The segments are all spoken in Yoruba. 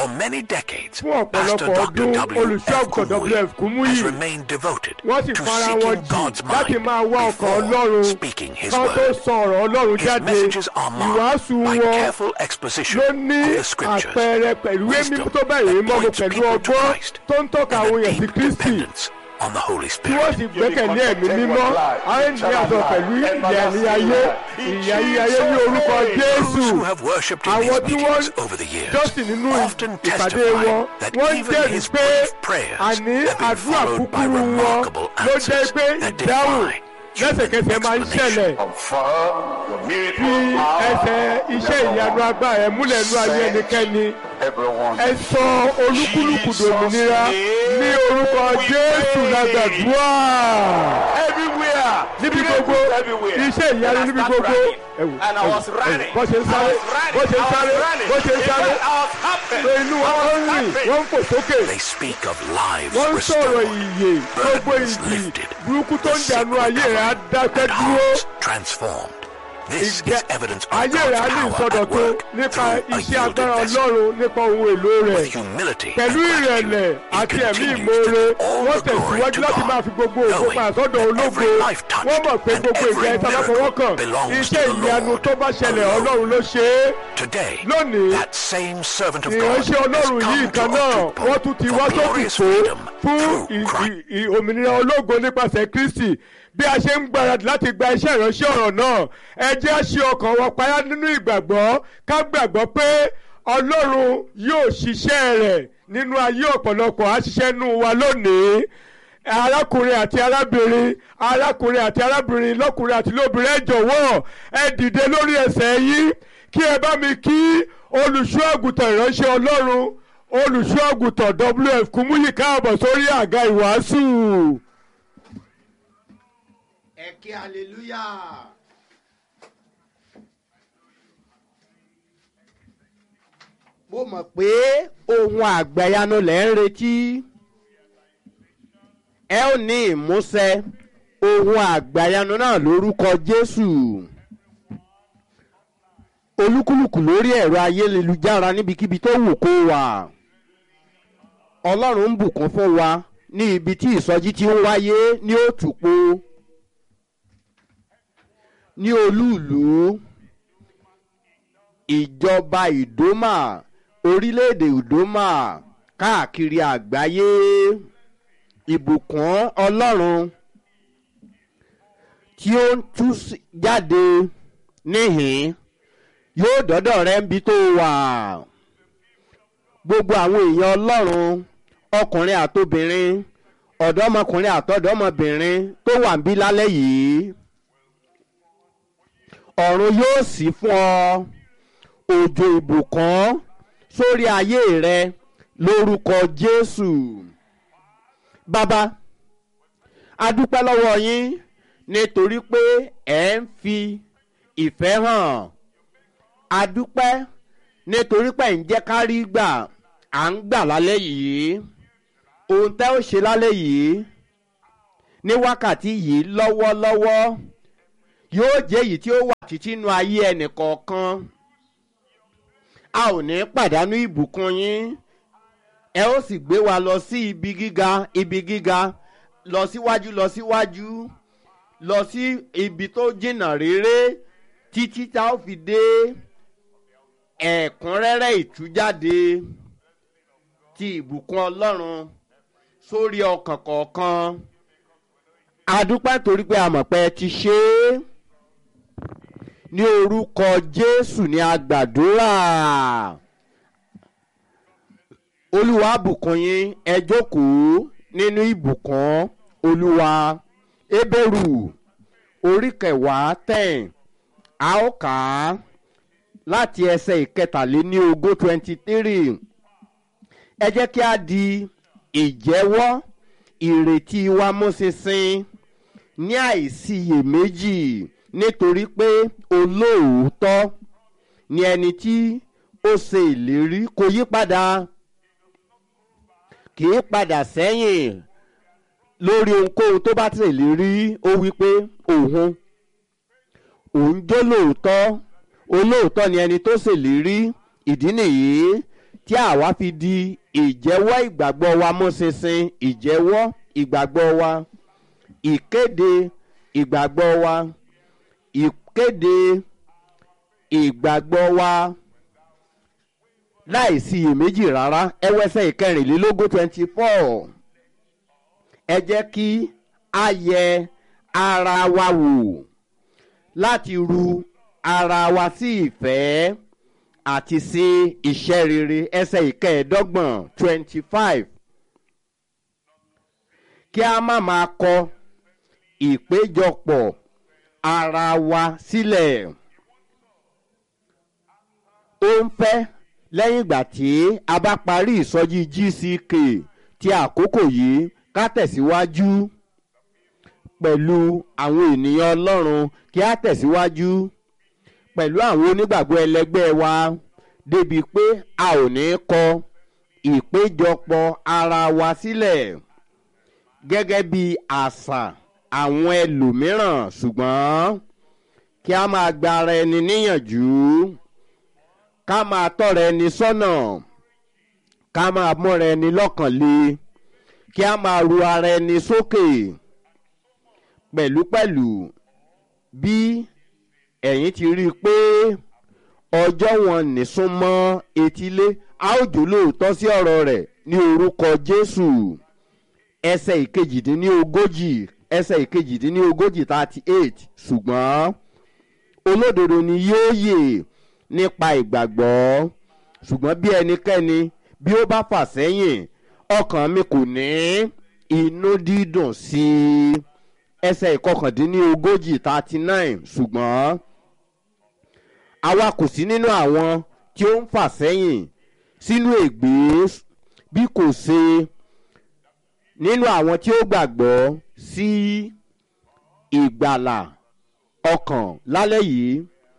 For many decades, fún Pastor ọ̀pọ̀lọpọ̀ Dr. ọdún W. olùṣọ́ F. àgùntàn Kumuyi wf kumuyi has remained devoted wọ́n sì to fara wọn seeking jì God's láti mind máa wá ọkàn before ọlọ́run speaking His kan tó word. sọ ọ̀rọ̀ ọlọ́run His jáde messages are ìwàásù marked by wọn careful exposition ló of ní the scriptures, àpẹẹrẹ pẹ̀lú wisdom èmi tó bẹ̀rẹ̀ that ìmọ̀ mo points pẹ̀lú people to ọgbọ́n Christ, tó ń tọ́ka àwọn and a èèyàn sí deep kristi dependence on the Holy tí wọ́n Spirit. sì gbẹ́kẹ̀lé ẹ̀mí mímọ́ àwọn ènìyàn àtọ̀ pẹ̀lú ìyà ní ayé ìyà ní ayé ní orúkọ jésù Those who have worshipped in àwọn his tí wọ́n meetings over the years jọ́sìn nínú often ìpàdé testify wọn that wọ́n even jẹ́rìí his pé brief prayers àní have been àdúrà followed by kúkúrú wọn remarkable ló jẹ́ answers pé that ìdáhùn defy lẹ́sẹ̀kẹsẹ̀ máa ń ṣẹlẹ̀ Confirm your miracle fi ẹsẹ̀ power. iṣẹ́ ìyanu agbára ẹ̀ múlẹ̀ nú ayé ẹnikẹ́ni Everyone. ẹ sọ olúkúlùkù dòmìnira ní orúkọ jésù lágbàdúrà Everywhere. níbi gbogbo Everywhere. iṣẹ́ ìyanu níbi gbogbo ẹ̀wù And I was running. bó ṣe ń sáré bó ṣe ń sáré bó ṣe ń sáré pé inú wọn ó ń rìn wọ́n ń fò sókè They speak of lives wọ́n ń sọ̀rọ̀ restored, ìyè gbogbo burdens ìdì lifted, burúkú tó ń the dànù sick ayé rẹ̀ á recovered, dákẹ́ and dúró hearts transformed. This Ìjẹ́- is evidence of ayé rẹ̀ á ní God's power at ìsọdọ̀tun work nípa through a iṣẹ́ yielded agbára vessel. ọlọ́run nípa ohun èlò rẹ̀ With humility pẹ̀lú and ìrẹ̀lẹ̀ gratitude, he àti ẹ̀mí continues ìmoore to give all wọ́n the glory tẹ̀síwájú to láti God, máa fi gbogbo ògo knowing pa àsọ́dọ̀ that ológo every life touched wọ́n mọ̀ pé and gbogbo ìgbà every ẹ̀ta bá fọwọ́ kàn miracle belongs to iṣẹ́ the ìyanu Lord tó bá ṣẹlẹ̀ alone. ọlọ́run ló ṣe é Today, Lónìí, that same servant of God ìránṣẹ́ has ọlọ́run yìí come to kan náà Otukpo wọ́n tún ti for wá sókè glorious tó freedom fún through ì- Christ. ì- ì- òmìnira ológo nípasẹ̀ kristi bí a ṣe ń gbáradì láti gba iṣẹ́ ìránṣẹ́ ọ̀rọ̀ náà ẹ jẹ́ á ṣe ọkàn wọn payá nínú ìgbàgbọ́ ká gbàgbọ́ pé ọlọ́run yóò ṣiṣẹ́ rẹ̀ nínú ayé ọ̀pọ̀lọpọ̀ á ṣiṣẹ́ nù wa lónìí arákùnrin àti arábìnrin arákùnrin àti arábìnrin lọ́kùnrin àti lóbìnrin ẹ jọ̀wọ́ ẹ dìde lórí ẹsẹ̀ yín kí ẹ bá mi kí olùṣọ́ àgùntàn ìránṣẹ́ ọlọ́run olùṣọ́ àgùntàn wf kúmúyì káàbọ̀ sórí àga ìwàásù. ẹ kí hallelujah. mo mọ̀ pé ohun àgbàyanu lẹ̀ ń retí ẹ ó ní ìmúṣẹ ohun àgbàyanu náà lórúkọ jésù olúkúlùkù lórí ẹ̀rọ ayélujára níbikíbi tó wù kó wà ọlọ́run ń bùkún fún wa ní ibi tí ìsọjí ti ń wáyé ní òtúpó ní olúùlú ìjọba ìdómà orílẹ̀-èdè ìdómà káàkiri àgbáyé ìbùkún ọlọ́run tí ó ń tú sí- jáde níhìn yóò dọ́dọ̀ rẹ níbi tó wà gbogbo àwọn èèyàn ọlọ́run ọkùnrin àtobìnrin ọ̀dọ́mọkùnrin àtọ́dọ́mọbìnrin tó wà ń bí lálẹ́ yìí ọ̀run yóò sì fún ọ òjò ìbùkún sórí ayé rẹ lórúkọ jésù bàbá a dúpẹ́ lọ́wọ́ yín nítorí pé ẹ̀ ń fi ìfẹ́ hàn a dúpẹ́ nítorí pé ẹ̀ ń jẹ́ ká rí gbà à ń gbà lálẹ́ yìí ohun tẹ́ ó ṣe lálẹ́ yìí ní wákàtí yìí lọ́wọ́lọ́wọ́ yóò jẹ́ èyí tí ó wà títí inú ayé ẹnìkọ̀ọ̀kan a ò ní pàdánù ìbùkún yín ẹ ó sì gbé wa lọ sí ibi gíga ibi gíga lọ síwájú lọ síwájú lọ sí ibi tó jìnnà réré títí tá ó fi dé ẹ̀kúnrẹ́rẹ́ ìtújáde ti ìbùkún ọlọ́run sórí ọkàn kọ̀ọ̀kan a dúpẹ́ torí pé a mọ̀ pé ẹ ti ṣe é ní orúkọ jésù ní agbàdúrà olúwa bùkún yín ẹ jókòó nínú ìbùkún olúwa ebéèrú orí kẹwàá ten a ó kà á láti ẹsẹ̀ ìkẹtàléní ogún twenty three ẹ jẹ́ kí a di ìjẹ́wọ́ ìrètí wa mú ṣinṣin ní àìsiyèméjì nítorí pé olóòótọ́ ni ẹni tí ó ṣe ìlérí kò yí padà kì í padà sẹ́yìn lórí ohunkóhun tó bá tẹ̀ lérí ó wí pé òun òun jó lóòótọ́ olóòótọ́ ni ẹni tó ṣèlérí ìdí nìyí tí àwa fi di ìjẹ́wọ́ ìgbàgbọ́ wa mú ṣinṣin ìjẹ́wọ́ ìgbàgbọ́ wa ìkéde ìgbàgbọ́ wa ìkéde ìgbàgbọ́ wa láìsí iyèméjì rárá ẹwẹ́sẹ̀ ìkẹrìnlélógún twenty four ẹ jẹ́ kí a yẹ ara wa wò láti ru ara wa sí ìfẹ́ àti sí iṣẹ́ rere ẹsẹ̀ ìkẹẹ̀ẹ́dọ́gbọ̀n twenty five kí a má máa kọ ìpéjọpọ̀ ara wa sílẹ̀ ó ń fẹ́ lẹ́yìn ìgbà tí a bá parí ìsọjí gck ti àkókò yìí ká tẹ̀síwájú pẹ̀lú àwọn ènìyàn ọlọ́run kí a tẹ̀síwájú pẹ̀lú àwọn onígbàgbọ́ ẹlẹgbẹ́ wa débi pé a ò ní kọ ìpéjọpọ̀ ara wa sílẹ̀ gẹ́gẹ́ bí àṣà àwọn ẹlòmíràn ṣùgbọ́n kí a máa gba ara ẹni níyànjú ká máa tọ́ra ẹni sọ́nà ká máa mọ́ra ẹni lọ́kàn le kí a máa ru ara ẹni sókè pẹ̀lúpẹ̀lú bí ẹ̀yin ti rí i pé ọjọ́ wọn nìsún mọ́ etílé a ó jò lóòótọ́ sí ọ̀rọ̀ rẹ̀ ní orúkọ jésù ẹsẹ̀ ìkejìdínlógójì ẹsẹ̀ ìkejìdínlógójì thirty eight ṣùgbọ́n olódodo ni yóò yè nípa ìgbàgbọ́ ṣùgbọ́n bí ẹnikẹ́ni bí ó bá fà sẹ́yìn ọkàn mi kò ní inú dídùn sí i ẹsẹ̀ ìkọkàndínlógójì thirty nine ṣùgbọ́n àwa kò sí nínú àwọn tí ó ń fà sẹ́yìn sínú ègbé bí kò ṣe nínú àwọn tí ó gbàgbọ́ sí ìgbàlà ọkàn lálẹ́ yìí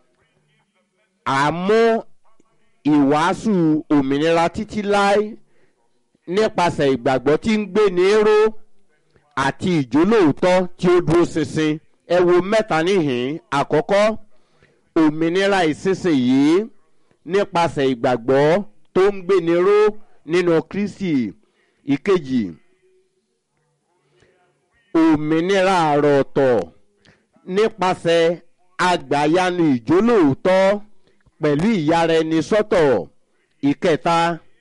àmú ìwàásù òmìnira títí láé nípasẹ̀ ìgbàgbọ́ tí ń gbé ní ró àti ìjólóòótọ́ tí ó dúró ṣinṣin ẹ wo mẹ́ta níhìn àkọ́kọ́ òmìnira ìsinsìnyí nípasẹ̀ ìgbàgbọ́ tó ń gbé ní ró nínú kristi ìkejì òmìnira àròọ̀tọ̀ nípasẹ̀ àgbàyanu ìjólóòótọ́ pẹ̀lú ìyára ẹni sọ́tọ̀ ìkẹta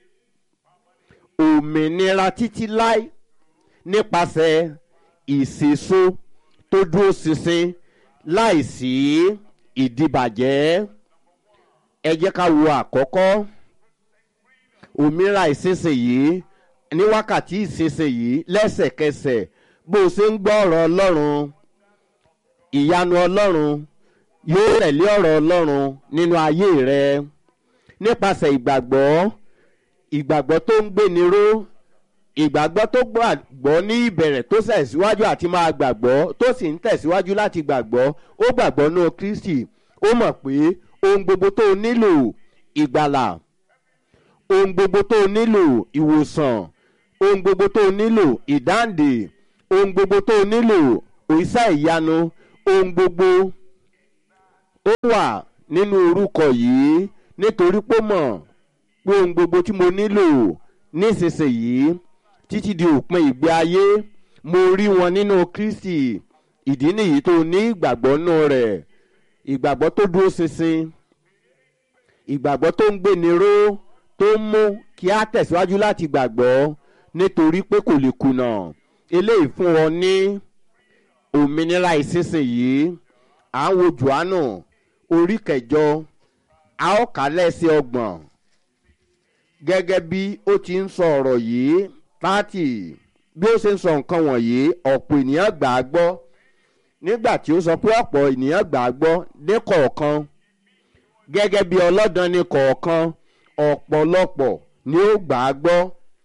òmìnira títí láì nípasẹ̀ ìṣèso tó dúró ṣinṣin láìsí ìdìbàjẹ́ ẹ jẹ́ ká wo àkọ́kọ́ òmìnira ìsinsìnyí ní wákàtí ìsinsìnyí lẹ́sẹ̀kẹsẹ̀ bó o ṣe ń gbọ́ ọ̀rọ̀ ọlọ́run ìyanu ọlọ́run yóò tẹ̀lé ọ̀rọ̀ ọlọ́run nínú ayé rẹ nípasẹ̀ ìgbàgbọ́ ìgbàgbọ́ tó ń gbéni ró ìgbàgbọ́ tó gbàgbọ́ ní ìbẹ̀rẹ̀ tó tẹ̀síwájú àti máa gbàgbọ́ tó sì ń tẹ̀síwájú láti gbàgbọ́ ó gbàgbọ́ nínú kristi ó mọ̀ pé ohun gbogbo tó nílò ìgbàlà ohun gbogbo tó nílò ìwòsàn ohun gbogbo tó nílò ìdáǹdè ohun gbogbo tó nílò òṣìṣẹ́ ìyanu ohun gbogbo ó wà nínú orúkọ yìí nítorí pé mọ̀ pé ohun gbogbo tí mo nílò nísinsìnyí títí di òpin ìgbé ayé mo rí wọn nínú kristi ìdí nìyí tó ní ìgbàgbọ́ nù rẹ̀ ìgbàgbọ́ tó dúró ṣinṣin ìgbàgbọ́ tó ń gbéni ró tó ń mú kí á tẹ̀síwájú láti gbàgbọ́ nítorí pé kò lè kùnà eléyìí fún ọ ní òmìnira ìsinsìnyí à ń wo johannu orí kẹjọ a ó kà lẹ́sẹ̀ ọgbọ̀n gẹ́gẹ́ bí ó ti ń sọ ọ̀rọ̀ yìí tààtì bí ó ṣe ń sọ nǹkan wọ̀nyí ọ̀pọ̀ ènìyàn gbà á gbọ́ nígbà tí ó sọ pé ọ̀pọ̀ ènìyàn gbà á gbọ́ ní kọ̀ọ̀kan gẹ́gẹ́ bí ọlọ́dàn ní kọ̀ọ̀kan ọ̀pọ̀lọpọ̀ ni ó gbà á gbọ́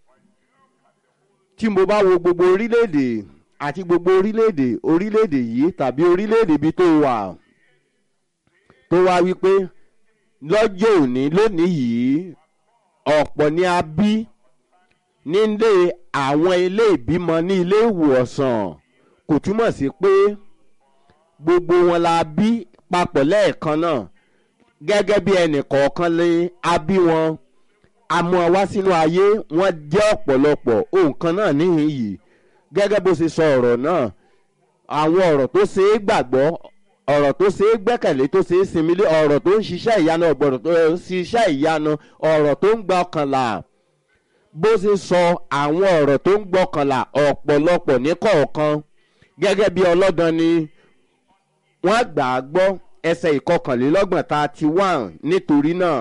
tí mo bá wo gbogbo orílẹ̀-èdè àti gbogbo orílẹ̀-èdè orílẹ̀-èdè yìí tàbí orílẹ̀-èdè bí tó wà tó wá wípé lọ́jọ́ òní lónìí yìí ọ̀pọ̀ ni a bí nílé àwọn ilé ìbímọ ní ilé ìwòsàn kò túmọ̀ sí pé gbogbo wọn la bí papọ̀ lẹ́ẹ̀kan náà gẹ́gẹ́ bí ẹnì kọ̀ọ̀kan lé a bí wọn àmọ́ wá sínú ayé wọ́n jẹ́ ọ̀pọ̀lọpọ̀ ohun kan náà níhìn yìí gẹ́gẹ́ bó ṣe sọ ọ̀rọ̀ náà àwọn ọ̀rọ̀ tó ṣe é gbàgbọ́ ọ̀rọ̀ tó ṣe é gbẹ́kẹ̀lé tó ṣe é sinmi lé ọ̀rọ̀ tó ń ṣiṣẹ́ ìyanu ọ̀gbọ̀rọ̀ tó ń ṣiṣẹ́ ìyanu ọ̀rọ̀ tó ń gba ọkànlá bó ṣe sọ àwọn ọ̀rọ̀ tó ń gbọ́kànlá ọ̀pọ̀lọpọ̀ ní kọ̀ọ̀kan gẹ́gẹ́ bí ọlọ́dàn ni wọ́n gbà á gbọ́ ẹsẹ̀ ìkọkànlélọ́gbọ̀n thirty one nítorí náà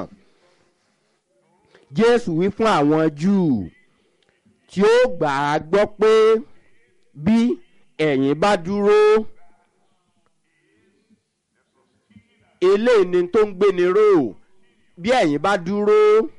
jésù wí fún àwọn júù tí ó gbà á gbọ́ pé bí ẹ̀yin bá dúró eléyìí ni tó ń gbéni ró bí ẹ̀yin bá dúró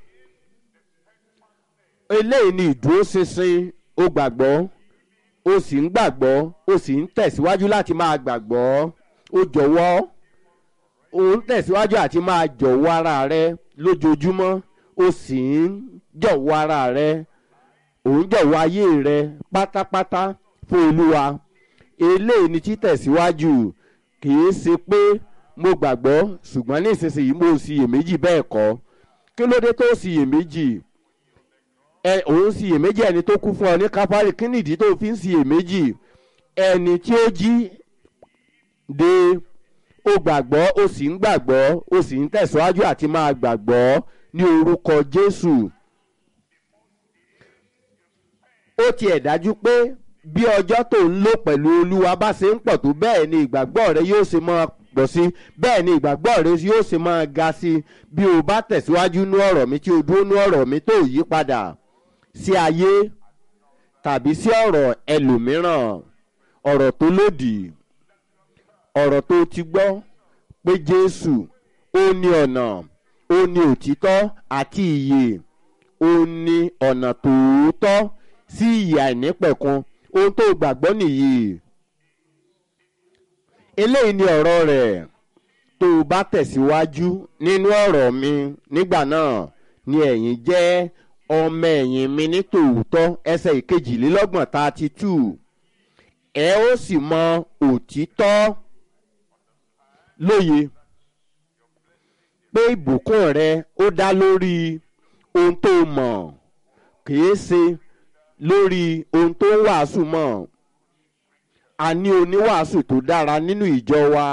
eléyìí ni ìdúróṣinṣin ó gbàgbọ́ ó sì ń gbàgbọ́ ó sì ń tẹ̀síwájú láti máa gbàgbọ́ ó jọ̀wọ́ ó ń tẹ̀síwájú àti máa jọ̀wọ́ ara rẹ lójoojúmọ́ ó sì ń jọ̀wọ́ ara rẹ ò ń jọ̀wọ́ ayé rẹ pátápátá fún olúwa eléyìí ni títẹ̀síwájú kì í ṣe pé mo gbàgbọ́ ṣùgbọ́n ní ìsinsìnyí mo ṣiyèméjì bẹ́ẹ̀ kọ́ kí ló dé tó ṣiyèméjì ẹ òun ṣiyèméjì ẹni tó kú fún ọ ní kápárì kí nìdí tó fi ń ṣiyèméjì ẹni tí ó jí de ó gbàgbọ́ ó sì ń gbàgbọ́ ó sì ń tẹ̀síwájú àti máa gbàgbọ́ ní orúkọ jésù ó tiẹ̀ dájú pé bí ọjọ́ tó ń lò pẹ̀lú olúwa bá ṣe ń pọ̀ tó bẹ́ẹ̀ ni ìgbàgbọ́ rẹ yóò ṣe máa pọ̀ sí bẹ́ẹ̀ ni ìgbàgbọ́ rẹ yóò ṣe máa ga sí bí o bá tẹ̀síwájú ní ọ̀rọ̀ mi tí o dúró ní ọ̀rọ̀ mi tó yí padà sí ayé tàbí sí ọ̀rọ̀ ẹlòmíràn ọ̀rọ̀ tó lòdì ọ̀rọ̀ tó ti gbọ́ pé jésù ó ní ọ̀nà ó ní òtítọ́ àti ìyè ó ní ọ̀nà tòótọ́ sí ìyè àìnípẹ̀kun ohun tó gbàgbọ́ nìyí eléyìí ni ọ̀rọ̀ rẹ̀ tó o bá tẹ̀síwájú nínú ọ̀rọ̀ mi nígbà náà ni ẹ̀yin jẹ́ ọmọ ẹ̀yìn mi ní tòótọ́ ẹsẹ̀ ìkejìlélọ́gbọ̀n thirty two ẹ ó sì mọ òtítọ́ lóye pé ìbùkún rẹ ó dá lórí ohun tó mọ̀ kìí ṣe lórí ohun tó ń wàásù mọ̀ a ní oníwàásù tó dára nínú ìjọ wa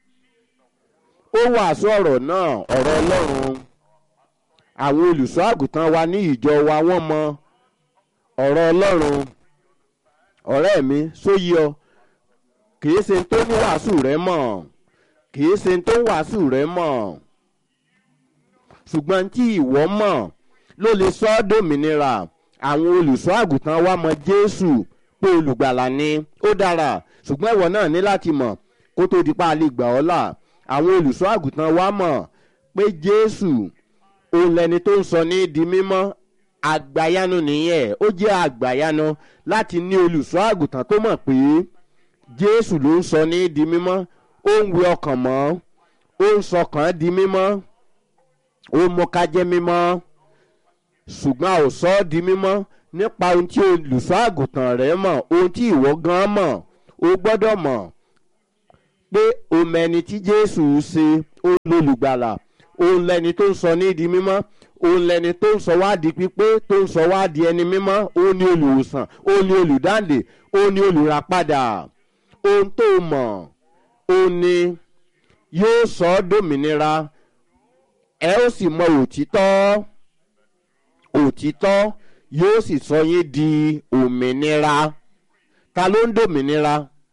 ó wàásù ọ̀rọ̀ náà ọ̀rọ̀ ọlọ́run àwọn olùṣọ́ àgùntàn wa ní ìjọ wa wọ́n mọ ọ̀rọ̀ ọlọ́run ọ̀rẹ́ mi sóyí ọ kìí ṣe tó ní wàásù rẹ mọ̀ kìí ṣe tó ń wàásù rẹ mọ̀ ṣùgbọ́n tí ìwọ mọ̀ ló lè sọ ọ́ dòmìnira àwọn olùṣọ́ àgùntàn wa mọ jésù pé olùgbàlà ni ó dára ṣùgbọ́n ìwọ náà ní láti mọ̀ kó tó di pa lè gbà ọ́ là àwọn olùṣọ́ àgùntàn wa mọ̀ pé jésù òun lẹni tó ń sọ ní di mímọ́ àgbàyanu nìyẹn ó jẹ́ àgbàyanu láti ní olùṣọ́ àgùntàn tó mọ̀ pé jésù ló ń sọ ní di mímọ́ ó ń wẹ ọkàn mọ́ ó ń sọkàn di mímọ́ ó mú ká jẹ́ mímọ́ ṣùgbọ́n a ò sọ ọ́ di mímọ́ nípa ohun tí olùṣọ́ àgùntàn rẹ̀ mọ̀ ohun tí ìwọ gan mọ̀ o gbọ́dọ̀ mọ̀ pé o mẹni tí jésù ṣe ó lólùgbàlà òun lẹni tó ń sọ ní di mímọ́ òun lẹni tó ń sọ wá di pípé tó ń sọ wá di ẹni mímọ́ ó ní olùwòsàn ó ní olùdáǹdè ó ní olùràpadà ohun tó mọ̀ ó ní yóò sọ ọ́ dòmìnira ẹ ó sì mọ òtítọ́ òtítọ́ yóò sì sọ yín di òmìnira ta ló ń dòmìnira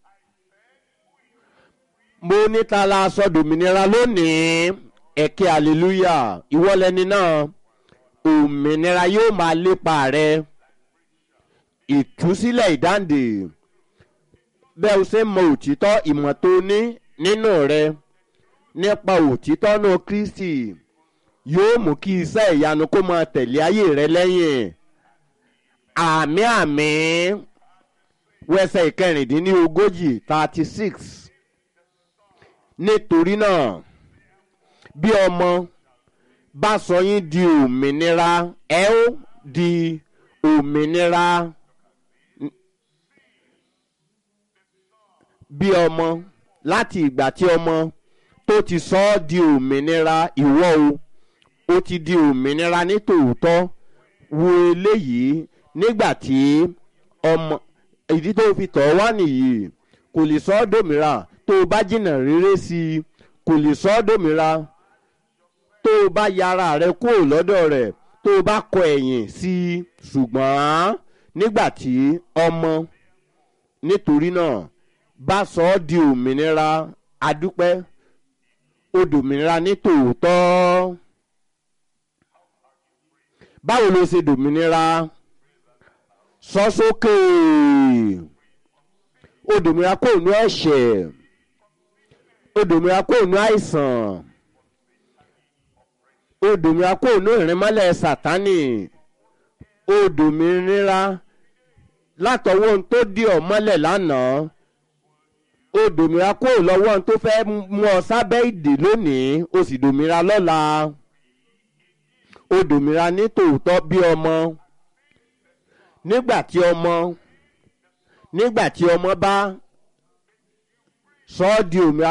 mo ní ta la sọ dòmìnira lónìí ẹ̀kẹ́ hallelujah ìwọ́lẹ́ni náà òmìnira yóò máa lépa rẹ ìtúsílẹ̀ ìdáǹdè bẹ́ẹ̀ o ṣe mọ òtítọ́ ìmọ̀ tó ní nínú rẹ nípa òtítọ́ náà kristi yóò mú kí iṣẹ́ ìyanu kó máa tẹ̀lé ayé rẹ lẹ́yìn àmì àmì wẹsẹ̀ ìkẹrìndínlógójì thirty six nítorí náà bí ọmọ bá sọ yín di òmìnira ẹ ó di òmìnira bí ọmọ láti ìgbà tí ọmọ tó ti sọ ọ́ di òmìnira ìwọ o ó ti di òmìnira ní tòótọ́ wo eléyìí nígbà tí ọmọ ìdí tó fi tọ̀ wá nìyí kò lè sọ ọ́ dòmìnira tó o bá jìnnà rere sí i kò lè sọ ọ́ dòmìnira tó o bá yára rẹ kúrò lọ́dọ̀ rẹ̀ tó o bá kọ ẹ̀yìn sí i ṣùgbọ́n nígbà tí ọmọ nítorí náà bá sọ ọ́ di òmìnira adúpẹ́ ó dòmìnira ní tòótọ́ báwo ló ṣe dòmìnira sọ sókè ó dòmìnira kó nú ẹ̀ṣẹ̀ ó dòmìnira kó nú àìsàn ó dòmìnira kó nú ìrìnmọ́lẹ̀ sátánì ó dòmìnira látọwọ́ ohun tó dì ọ́ mọ́lẹ̀ lánàá ó dòmìnira kó lọ́wọ́ ohun tó fẹ́ mú ọ sábẹ́ ìdè lónìí ó sì dòmìnira lọ́la ó dòmìnira ní tòótọ́ bí ọmọ nígbà tí ọmọ nígbà tí ọmọ bá sọ ọ́ di òmìnira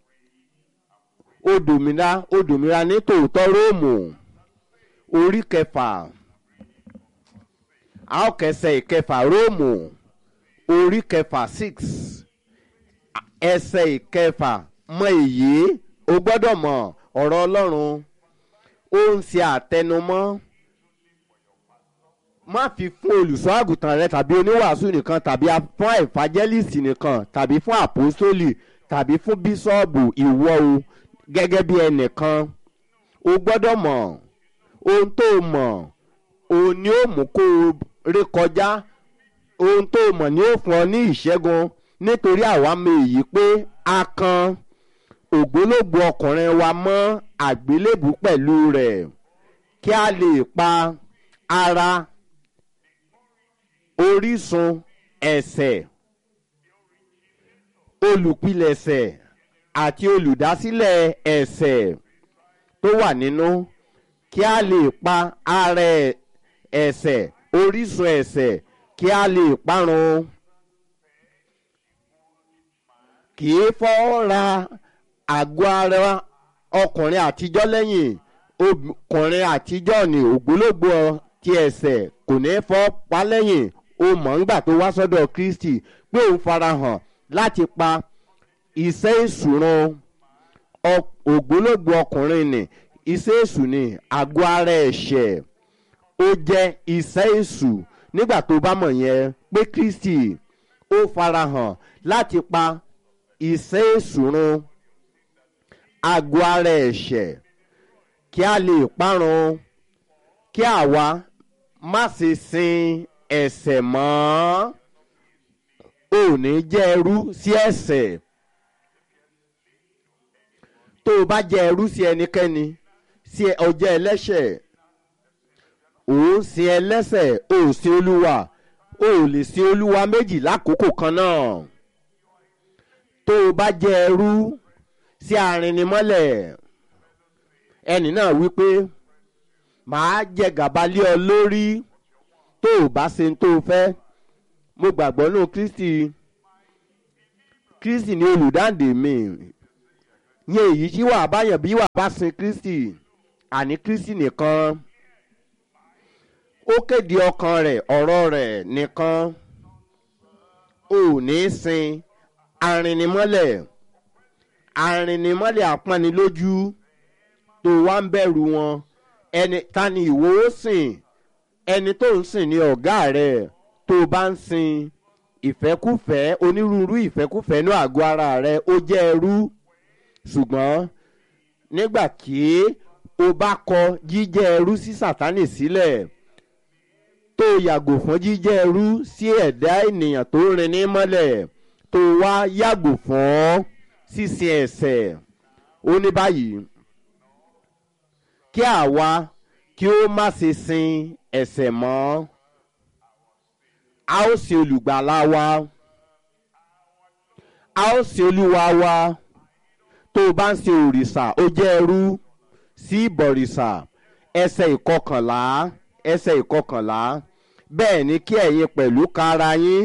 ó dòmìnira ó dòmìnira ní tòótọ́ róòmù orí kẹfà a ó kẹsẹ̀ ìkẹfà róòmù orí kẹfà six ẹsẹ̀ ìkẹfà mọ èyí o gbọ́dọ̀ mọ̀ ọ̀rọ̀ ọlọ́run ó ń ṣe àtẹnumọ́ má fi fún olùṣọ́ àgùntàn rẹ tàbí oníwàásù nìkan tàbí fún àìfàjẹ́lìsì nìkan tàbí fún àpòsólì tàbí fún bíṣọ́ọ̀bù ìwọ o gẹ́gẹ́ bí ẹnìkan o gbọ́dọ̀ mọ̀ ohun tó mọ̀ òun ni ó mú kó o rékọjá ohun tó mọ̀ ni ó fún ọ ní ìṣẹ́gun nítorí àwa mọ èyí pé a kan ògbólógbò ọkùnrin wa mọ́ àgbélébù pẹ̀lú rẹ̀ kí a lè pa ara orísun ẹ̀sẹ̀ olùpilẹ̀sẹ̀ àti olùdásílẹ̀ ẹ̀sẹ̀ tó wà nínú kí a lè pa ara ẹ̀sẹ̀ orísun ẹ̀sẹ̀ kí a lè parun kì í fọ́ ra àgọ́ ara ọkùnrin àtijọ́ lẹ́yìn ọkùnrin àtijọ́ ní ògbólógbò ti ẹ̀sẹ̀ kò ní fọ́ pa lẹ́yìn o mọ̀ ńgbà tó wá sọ́dọ̀ kristi pé òun farahàn láti pa iṣẹ́ ìṣùrun ògbólógbò ọkùnrin ní iṣẹ́ èṣù ní àgọ́ ara ẹ̀ṣẹ̀ ó jẹ́ iṣẹ́ èṣù nígbà tó bá mọ̀ yẹn pé kristi ó farahàn láti pa iṣẹ́ ìṣùrun àgọ́ ara ẹ̀ṣẹ̀ kí a lè parun kí àwa má ṣe sin ẹ̀ṣẹ̀ mọ́ ò ní jẹ́ ẹrú sí ẹ̀ṣẹ̀ tó o bá jẹ́ ẹrú sí ẹnikẹ́ni sí ọjọ́ ẹlẹ́ṣẹ̀ ò ń sin ẹlẹ́ṣẹ̀ ò sin olúwa ò lè sin olúwa méjì lákòókò kan náà tó o bá jẹ́ ẹrú sí arìnrìnmọ́lẹ̀ ẹnì náà wípé màá jẹ gàba lé ọ lórí tó o bá ṣe tó o fẹ́ mo gbàgbọ́ nù kristi kristi ni olùdáǹdè mi yẹn èyí tí wàá báyàn bí wàá bá sin kristi àní kristi nìkan ó kéde ọkàn rẹ̀ ọ̀rọ̀ rẹ̀ nìkan ò ní sin arìnrìnmọ́lẹ̀ arìnrìnmọ́lẹ̀ àpọ́nilójú tó wá ń bẹ̀rù wọn ẹni ta ni ìwọ ó sìn ẹni tó ń sìn ní ọ̀gá rẹ̀ tó bá ń sin ìfẹ́kùfẹ́ onírúurú ìfẹ́kùfẹ́ ní àgọ́ ara rẹ̀ ó jẹ́ ẹrú ṣùgbọ́n nígbà tí o bá kọ jíjẹ́ ẹrú sí sátánì sílẹ̀ tó yàgò fún jíjẹ́ ẹrú sí ẹ̀dá ènìyàn tó rin ní mọ́lẹ̀ tó wá yàgò fún sísin ẹ̀sẹ̀ ó ní báyìí kí àwa kí ó má ṣe sin ẹ̀sẹ̀ mọ́ a ó sin olùgbàlà wa a ó sin olúwa wa tó o bá ń sin òrìṣà ó jẹ́ ẹrú sí ìbọ̀rìṣà ẹsẹ̀ ìkọkànlá ẹsẹ̀ ìkọkànlá bẹ́ẹ̀ ni kí ẹ̀yin pẹ̀lú ka ara yín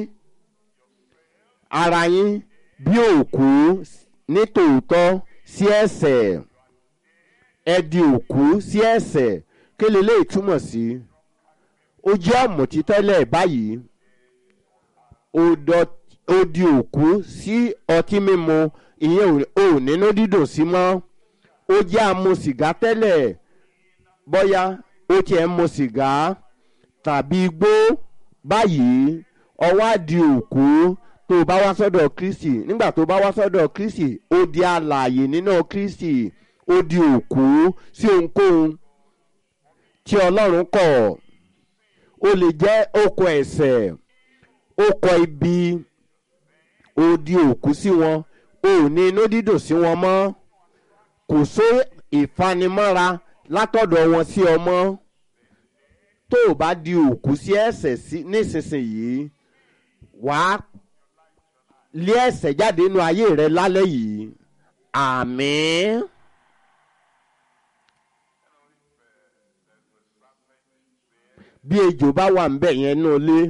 ara yín bí òkú ní tòótọ́ sí ẹ̀sẹ̀ ẹ di òkú sí ẹ̀ṣẹ̀ kí leléyìí túmọ̀ sí ó jẹ́ ọ̀mùtí tẹ́lẹ̀ báyìí ó dọ- ó di òkú sí ọtí mímu ìyẹn ò- ò nínú dídùn sí mọ́ ó jẹ́ àmu sìgá tẹ́lẹ̀ bóyá ó tiẹ̀ ń mu sìgá tàbí igbó báyìí ọwọ́ á di òkú tó o bá wá sọ́dọ̀ kristi nígbà tó o bá wá sọ́dọ̀ kristi ó di alààyè nínú kristi ó di òkú sí ohunkóhun tí ọlọ́run kọ̀ ó lè jẹ́ oko ẹ̀sẹ̀ oko ibi ó di òkú sí wọn ó ní inú dídùn sí wọn mọ́ kò só ìfanimọ́ra látọ̀dọ̀ wọn sí ọmọ tó o bá di òkú sí ẹ̀sẹ̀ sí nísinsìnyí wàá lé ẹ̀sẹ̀ jáde nínú ayé rẹ lálẹ́ yìí àmín. bí ejò bá wà ń bẹ̀ yẹn náà lé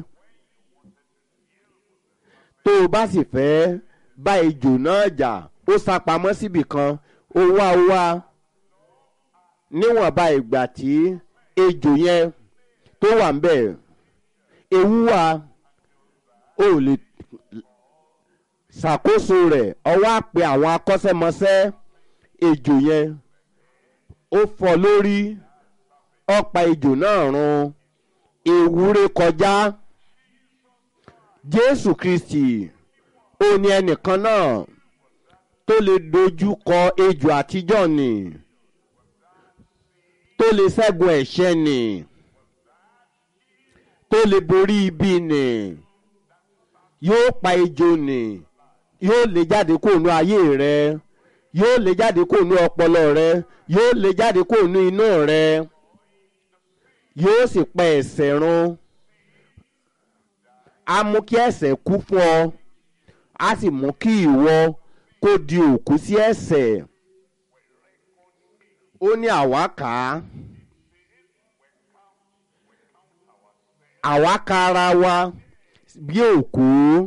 tó o bá sì fẹ́ bá ejò náà jà ó sá pamọ́ síbì kan ó wá ó wá níwọ̀nba ìgbà tí ejò yẹn tó wà ń bẹ̀ ewu wa ó lè ṣàkóso rẹ̀ ọwọ́ àpè àwọn akọ́ṣẹ́mọṣẹ́ ejò yẹn ó fọ́ lórí ọ̀pá ejò náà run ewúrẹ́ kọjá jésù kristi ó ní ẹnìkan náà tó lè dojú kọ ejò àtijọ́ nì tó lè ṣẹ́gun ẹ̀ṣẹ̀ nì tó lè borí ibi nì yóò pa ejò nì yóò lè jáde kó nu ayé rẹ yóò lè jáde kó nu ọpọlọ rẹ yóò lè jáde kó nu inú rẹ yóò sì pa ẹ̀ṣẹ̀ run á mú kí ẹ̀ṣẹ̀ kú fún ọ á sì mú kí ìwọ kó di òkú sí ẹ̀ṣẹ̀ ó ní àwa kà á àwa ka ara wa bí òkú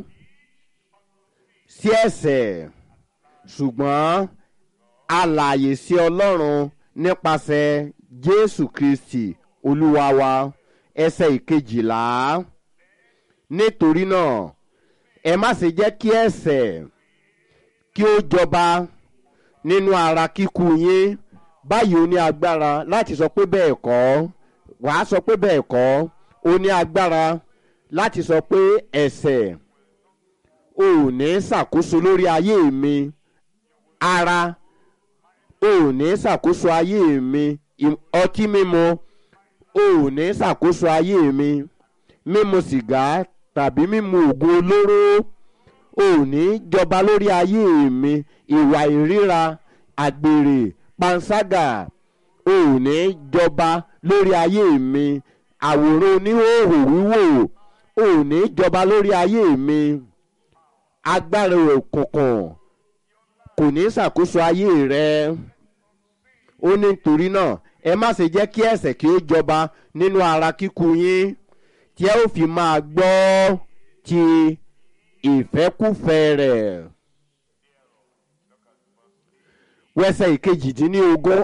sí ẹ̀ṣẹ̀ ṣùgbọ́n alààyè sí ọlọ́run nípasẹ̀ jésù kristi olúwa wa ẹsẹ̀ ìkejìlá nítorí náà ẹ má ṣe jẹ́ kí ẹ̀ṣẹ̀ kí ó jọba nínú ara kíkú yín báyìí ó ní agbára láti sọ pé bẹ́ẹ̀ kọ́ wàá sọ pé bẹ́ẹ̀ kọ́ ó ní agbára láti sọ pé ẹ̀ṣẹ̀ ò ní ṣàkóso lórí ayé mi ara ò ní ṣàkóso ayé mi ìm- ọtí mímu ò ní ṣàkóso ayé mi mímu sìgá tàbí mímu oògùn olóró ò ní jọba lórí ayé mi ìwà ìríra àgbèrè panṣágà ò ní jọba lórí ayé mi àwòrán oníhòòhò wíwò ò ní jọba lórí ayé mi agbára òkùnkùn kò ní ṣàkóso ayé rẹ ó ní nítorí náà ẹ má ṣe jẹ́ kí ẹ̀ṣẹ̀ kí ó jọba nínú ara kíkú yín tí ẹ ó fi máa gbọ́ ti ìfẹ́kúfẹ́ rẹ̀. wẹ́sẹ̀ ìkejìdínlógún